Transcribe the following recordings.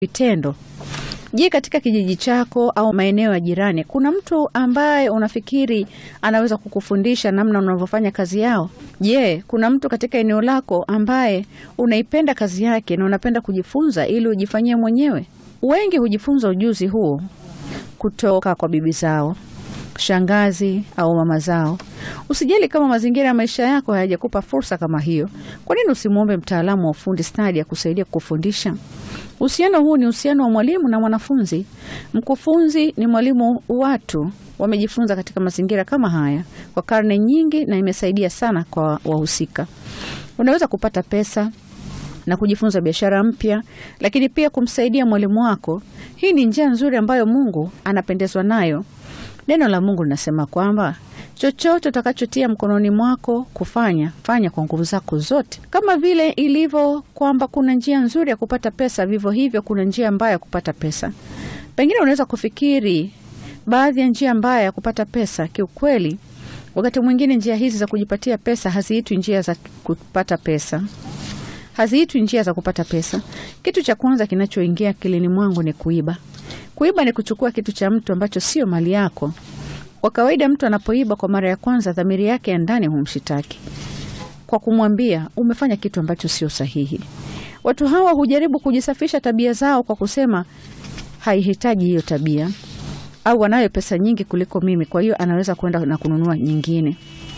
vitendo. Je, katika kijiji chako au maeneo ya jirani kuna mtu ambaye unafikiri anaweza kukufundisha namna unavyofanya kazi yao? Je, kuna mtu katika eneo lako ambaye unaipenda kazi yake na unapenda kujifunza ili ujifanyie mwenyewe? Wengi hujifunza ujuzi huu kutoka kwa bibi zao, shangazi au mama zao. Usijali kama mazingira ya maisha yako hayajakupa fursa kama hiyo. Kwa nini usimwombe mtaalamu wa ufundi stadi akusaidia kukufundisha? Uhusiano huu ni uhusiano wa mwalimu na mwanafunzi. Mkufunzi ni mwalimu. Watu wamejifunza katika mazingira kama haya kwa karne nyingi, na imesaidia sana kwa wahusika. Unaweza kupata pesa na kujifunza biashara mpya, lakini pia kumsaidia mwalimu wako. Hii ni njia nzuri ambayo Mungu anapendezwa nayo. Neno la Mungu linasema kwamba chochote utakachotia mkononi mwako kufanya, fanya kwa nguvu zako zote. Kama vile ilivyo kwamba kuna njia nzuri ya kupata pesa, vivyo hivyo kuna njia mbaya ya kupata pesa. Pengine unaweza kufikiri baadhi ya njia mbaya ya kupata pesa. Kiukweli, wakati mwingine njia hizi za kujipatia pesa haziitwi njia za kupata pesa, haziitwi njia za kupata pesa. Kitu cha kwanza kinachoingia akilini mwangu ni kuiba. Kuiba ni kuchukua kitu cha mtu ambacho sio mali yako. Kwa kawaida mtu anapoiba kwa mara ya kwanza, dhamiri yake ya ndani humshitaki kwa kumwambia umefanya kitu ambacho sio sahihi. Watu hawa hujaribu kujisafisha tabia zao kwa kusema haihitaji hiyo tabia, au anayo pesa nyingi kuliko mimi, kwa hiyo anaweza kwenda na kununua nyingine.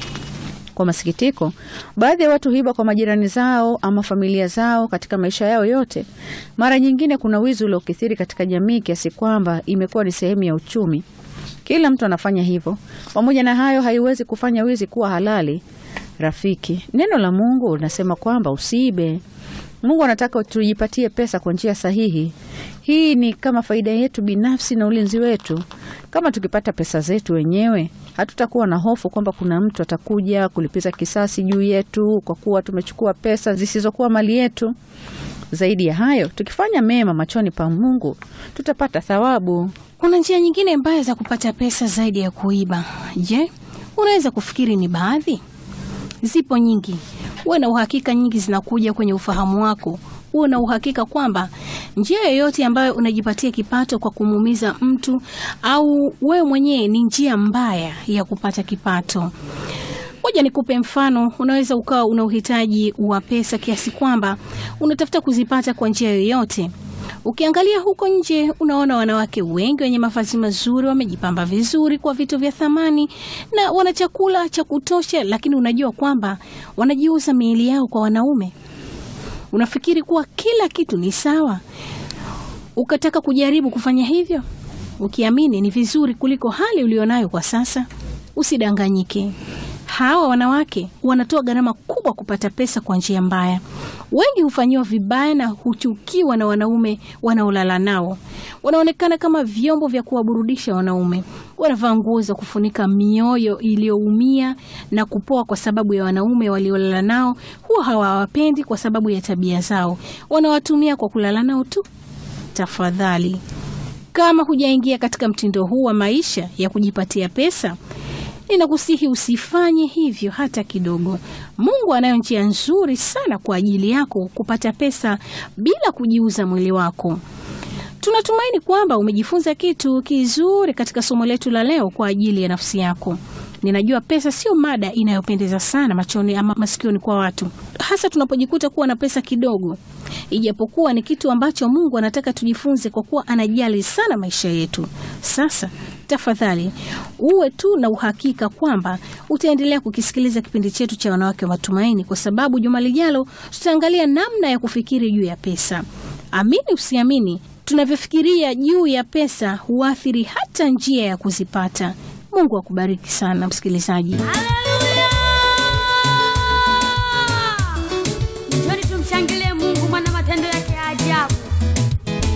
Kwa masikitiko, baadhi ya watu huiba kwa majirani zao ama familia zao katika maisha yao yote. Mara nyingine kuna wizi uliokithiri katika jamii kiasi kwamba imekuwa ni sehemu ya uchumi. Kila mtu anafanya hivyo. Pamoja na hayo, haiwezi kufanya wizi kuwa halali. Rafiki, neno la Mungu linasema kwamba usiibe. Mungu anataka tujipatie pesa kwa njia sahihi. Hii ni kama faida yetu binafsi na ulinzi wetu. Kama tukipata pesa zetu wenyewe, hatutakuwa na hofu kwamba kuna mtu atakuja kulipiza kisasi juu yetu kwa kuwa tumechukua pesa zisizokuwa mali yetu. Zaidi ya hayo, tukifanya mema machoni pa Mungu, tutapata thawabu. Kuna njia nyingine mbaya za kupata pesa zaidi ya kuiba. Je, unaweza kufikiri ni baadhi? Zipo nyingi. Uwe na uhakika nyingi zinakuja kwenye ufahamu wako. Uwe na uhakika kwamba njia yoyote ambayo unajipatia kipato kwa kumuumiza mtu au wewe mwenyewe ni njia mbaya ya kupata kipato. Moja, nikupe mfano. Unaweza ukawa una uhitaji wa pesa kiasi kwamba unatafuta kuzipata kwa njia yoyote. Ukiangalia huko nje, unaona wanawake wengi wenye mavazi mazuri, wamejipamba vizuri kwa vitu vya thamani na wana chakula cha kutosha, lakini unajua kwamba wanajiuza miili yao kwa wanaume. Unafikiri kuwa kila kitu ni sawa, ukataka kujaribu kufanya hivyo, ukiamini ni vizuri kuliko hali ulionayo kwa sasa. Usidanganyike. Hawa wanawake wanatoa gharama kubwa kupata pesa kwa njia mbaya. Wengi hufanyiwa vibaya na huchukiwa na wanaume wanaolala nao. Wanaonekana kama vyombo vya kuwaburudisha wanaume. Wanavaa nguo za kufunika mioyo iliyoumia na kupoa kwa sababu ya wanaume waliolala nao. Huwa hawawapendi kwa sababu ya tabia zao. Wanawatumia kwa kulala nao tu. Tafadhali, kama hujaingia katika mtindo huu wa maisha ya kujipatia pesa ninakusihi usifanye hivyo hata kidogo. Mungu anayo njia nzuri sana kwa ajili yako kupata pesa bila kujiuza mwili wako. Tunatumaini kwamba umejifunza kitu kizuri katika somo letu la leo kwa ajili ya nafsi yako. Ninajua pesa sio mada inayopendeza sana machoni ama masikioni kwa watu, hasa tunapojikuta kuwa na pesa kidogo, ijapokuwa ni kitu ambacho Mungu anataka tujifunze kwa kuwa anajali sana maisha yetu. Sasa tafadhali uwe tu na uhakika kwamba utaendelea kukisikiliza kipindi chetu cha Wanawake wa Matumaini, kwa sababu juma lijalo tutaangalia namna ya kufikiri juu ya pesa. Amini usiamini, tunavyofikiria juu ya pesa huathiri hata njia ya kuzipata. Mungu akubariki sana msikilizaji.